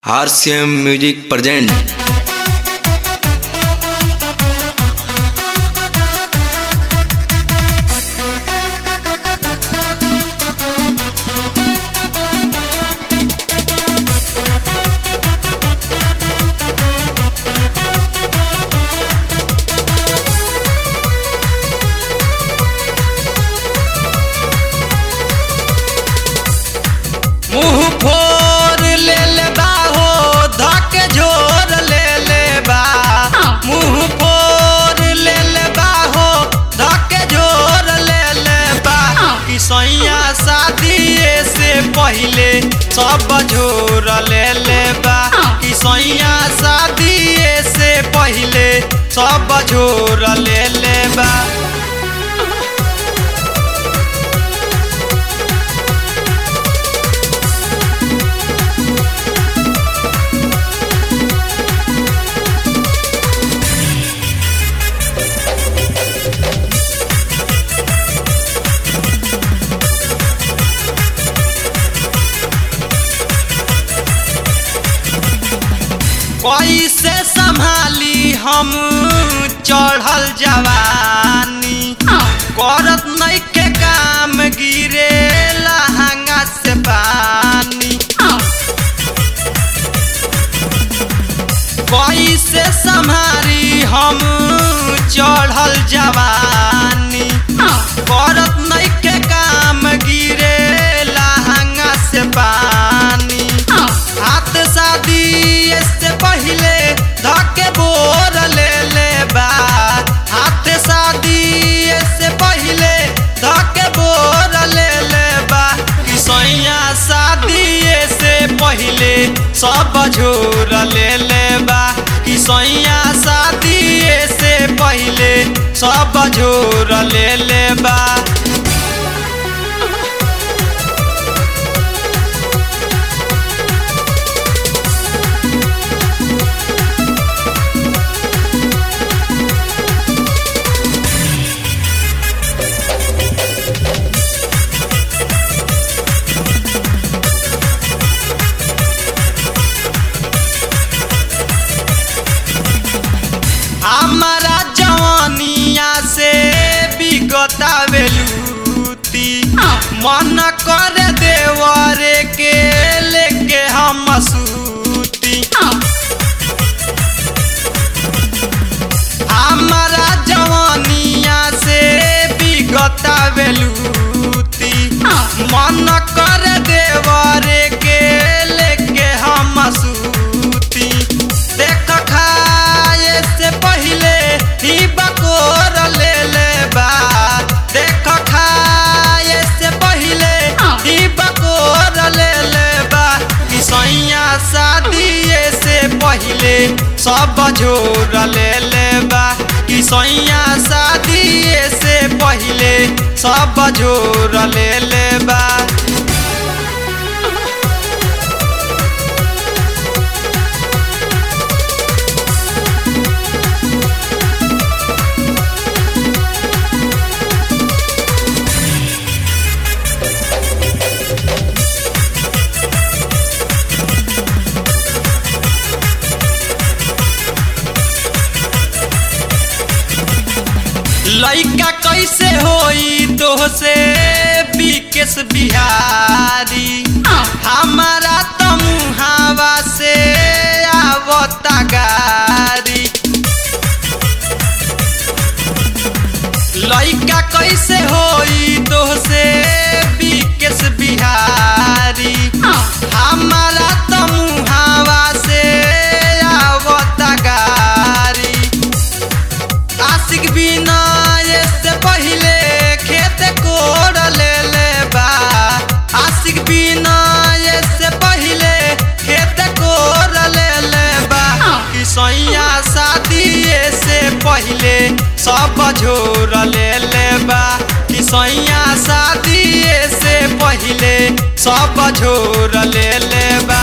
RCM music present मुंह फोर ले ले बा हो धक झोर ले ले बा मुंह फोर ले ले बा हो धक झोर ले ले बा कि सैया शादी से पहले सब झोर ले ले बा कि सैया शादी से पहले सब झोर ले ले बा कैसे संभाली हम चढ़ल जवानी करत नहीं के काम गिरे लहंगा से पानी कैसे संभाली हम चढ़ल जवानी करत नहीं के काम गिरे लहंगा से पानी हाथ शादी से पहले धके बोर ले ले बा हाथ शादी से पहले धके बोर ले ले बा कि सैया शादी से पहले सब झोर ले ले बा कि सैया शादी से पहले सब झोर ले ले बा हमारा जवानिया से बिगता बेलूती मन कर देवरे के लेके हम सूती हमारा जवानिया से बिगता बेलूती मन कर देवरे के लेके हम सूती देख खाए से पहले ही बकोर ले ले बा देख खाए से पहले ही बकोर ले ले बा कि सैया शादी से पहले सब झोर ले ले बा कि सैया शादी से पहले सब झोर ले ले बा लइका कैसे होई तो से बिकेश बिहारी हमारा तमुहावा से आवता गारी लइका कैसे होई तो से बिकेश बिहारी हमारा तमुहावा से आवता गारी आशिक बिना से पहले खेत कोड़ ले ले बा आशिक बिना से पहले खेत कोड़ ले ले बा कि सैया शादी से पहले सब झोर ले ले बा कि सैया शादी से पहले सब झोर ले ले बा